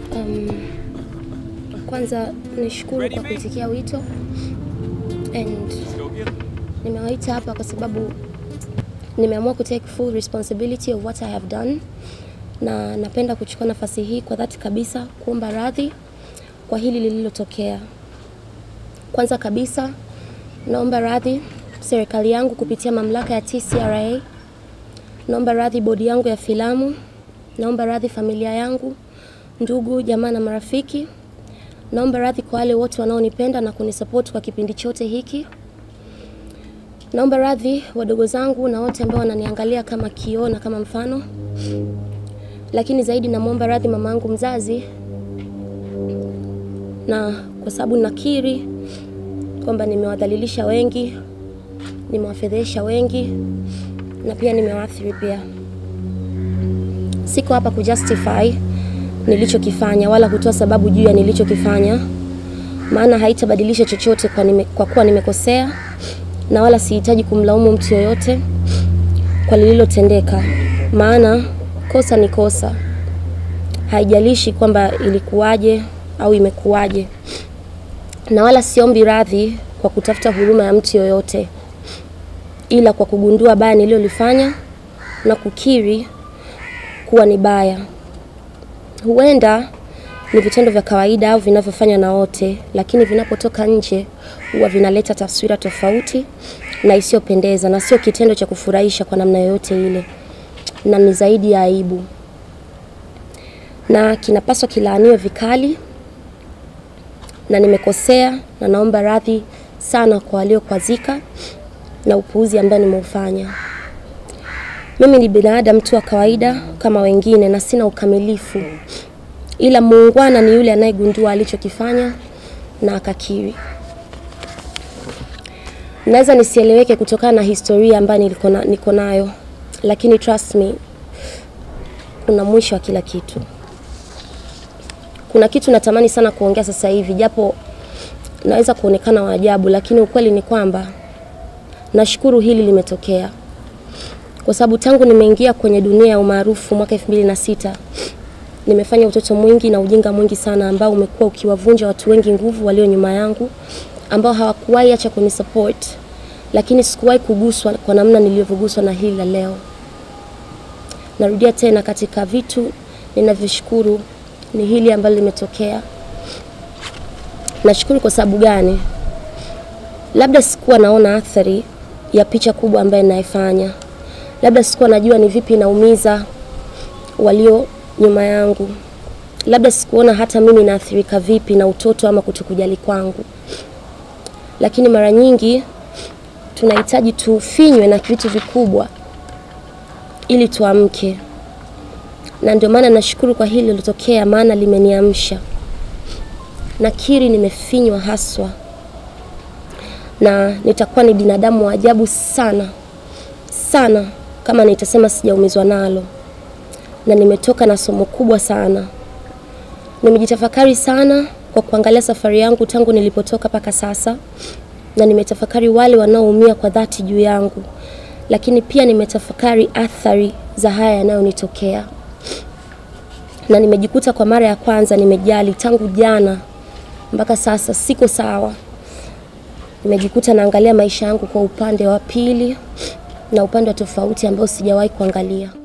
Um, kwanza nishukuru kwa kuitikia wito and nimewaita hapa kwa sababu nimeamua ku take full responsibility of what I have done, na napenda kuchukua nafasi hii kwa dhati kabisa kuomba radhi kwa hili lililotokea. Kwanza kabisa naomba radhi serikali yangu kupitia mamlaka ya TCRA, naomba radhi bodi yangu ya filamu, naomba radhi familia yangu, ndugu, jamaa na marafiki. Naomba radhi kwa wale wote wanaonipenda na kunisupport kwa kipindi chote hiki. Naomba radhi wadogo zangu na wote ambao wananiangalia kama kioo na kama mfano, lakini zaidi namwomba radhi mamangu mzazi, na kwa sababu nakiri kwamba nimewadhalilisha wengi, nimewafedhesha wengi na pia nimewaathiri pia. Siko hapa kujustify nilichokifanya wala kutoa sababu juu ya nilichokifanya, maana haitabadilisha chochote kwa, nime, kwa kuwa nimekosea na wala sihitaji kumlaumu mtu yoyote kwa lililotendeka, maana kosa ni kosa, haijalishi kwamba ilikuwaje au imekuwaje, na wala siombi radhi kwa kutafuta huruma ya mtu yoyote, ila kwa kugundua baya nililolifanya na kukiri kuwa ni baya. Huenda ni vitendo vya kawaida au vinavyofanywa na wote, lakini vinapotoka nje huwa vinaleta taswira tofauti na isiyopendeza, na sio kitendo cha kufurahisha kwa namna yoyote ile, na ni zaidi ya aibu, na kinapaswa kilaaniwe vikali, na nimekosea na naomba radhi sana kwa waliokwazika na upuuzi ambao nimeufanya. Mimi ni binadamu tu wa kawaida kama wengine na sina ukamilifu, ila muungwana ni yule anayegundua alichokifanya na akakiri. Naweza nisieleweke kutokana na historia ambayo niko nayo, lakini trust me, kuna mwisho wa kila kitu. Kuna kitu natamani sana kuongea sasa hivi, japo naweza kuonekana wa ajabu, lakini ukweli ni kwamba nashukuru hili limetokea kwa sababu tangu nimeingia kwenye dunia ya umaarufu mwaka elfu mbili na sita nimefanya utoto mwingi na ujinga mwingi sana ambao umekuwa ukiwavunja watu wengi nguvu walio nyuma yangu ambao hawakuwahi acha kunisupport, lakini sikuwahi kuguswa kwa namna nilivyoguswa na hili la leo. Narudia tena, katika vitu ninavyoshukuru ni hili ambalo limetokea. Nashukuru kwa sababu gani? Labda sikuwa naona athari ya picha kubwa ambayo ninaifanya labda sikuwa najua ni vipi naumiza walio nyuma yangu, labda sikuona hata mimi naathirika vipi na utoto ama kutokujali kwangu. Lakini mara nyingi tunahitaji tufinywe na vitu vikubwa ili tuamke, na ndio maana nashukuru kwa hili lilotokea, maana limeniamsha. Nakiri nimefinywa haswa, na nitakuwa ni binadamu wa ajabu sana sana kama nitasema sijaumizwa nalo, na nimetoka na somo kubwa sana. Nimejitafakari sana kwa kuangalia safari yangu tangu nilipotoka mpaka sasa, na nimetafakari wale wanaoumia kwa dhati juu yangu, lakini pia nimetafakari athari za haya yanayonitokea, na nimejikuta kwa mara ya kwanza nimejali. Tangu jana mpaka sasa siko sawa. Nimejikuta naangalia maisha yangu kwa upande wa pili na upande wa tofauti ambao sijawahi kuangalia.